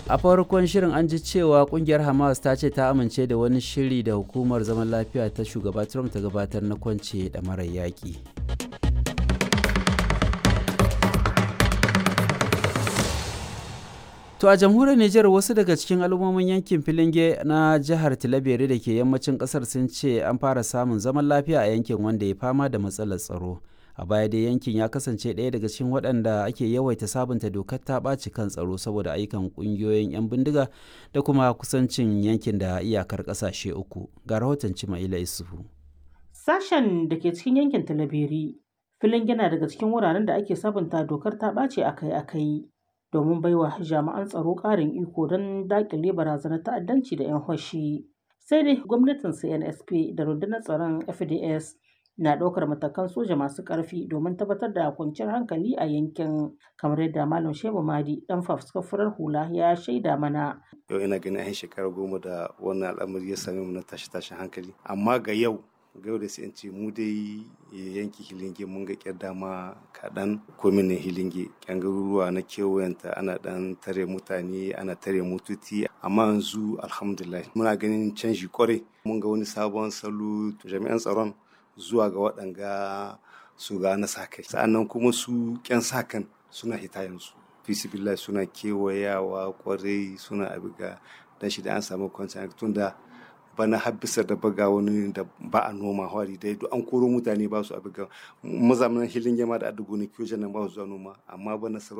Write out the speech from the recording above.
a farkon shirin an ji cewa kungiyar hamas ta ce ta amince da wani shiri da hukumar zaman lafiya ta shugaba trump ta gabatar na kwance da marar yaƙi To a jamhuriyar Nijar wasu daga cikin al'ummomin yankin Filinge na jihar Tilabere da ke yammacin kasar sun ce an fara samun zaman lafiya a yankin wanda ya fama da matsalar tsaro. A baya dai yankin ya kasance ɗaya daga cikin waɗanda ake yawaita sabunta dokar ta ɓaci kan tsaro saboda ayyukan ƙungiyoyin 'yan bindiga da kuma kusancin yankin da iyakar ƙasashe uku. Ga rahoton Cimaila Isufu. Sashen da ke cikin yankin Tilaberi, Filinge na daga cikin wuraren da ake sabunta dokar ta ɓaci akai-akai. domin baiwa jami'an tsaro ƙarin iko don daƙile barazanar ta'addanci da 'yan hoshi. Sai dai gwamnatin CNSP da rundunar tsaron FDS na ɗaukar matakan soja masu ƙarfi domin tabbatar da kwanciyar hankali a yankin kamar yadda Malam Shehu Madi ɗan fafuskafurar hula ya shaida mana. Yau ina ganin an shekara goma da wannan al'amari ya same mu na tashi-tashin hankali. Amma ga yau ga yau da sai in ce mu dai yanki hilinge mun ga kyar dama kaɗan kominin hilinge kyan garuruwa na kewayenta ana ɗan tare mutane ana tare mututi amma yanzu alhamdulillah muna ganin canji kwarai mun ga wani sabon salo jami'an tsaron zuwa ga waɗanga su ga na sa kai sa'annan kuma su kyan sa kan suna hita yanzu fisibillah suna kewayawa kwarai suna abiga dan shi da an samu kwanciyar tunda bana habbisar da baga wani da ba a noma hwari dai duk an koro mutane ba su abu ga mazamanin hilin yama da adugo ne kiyo nan ba su zuwa noma amma bana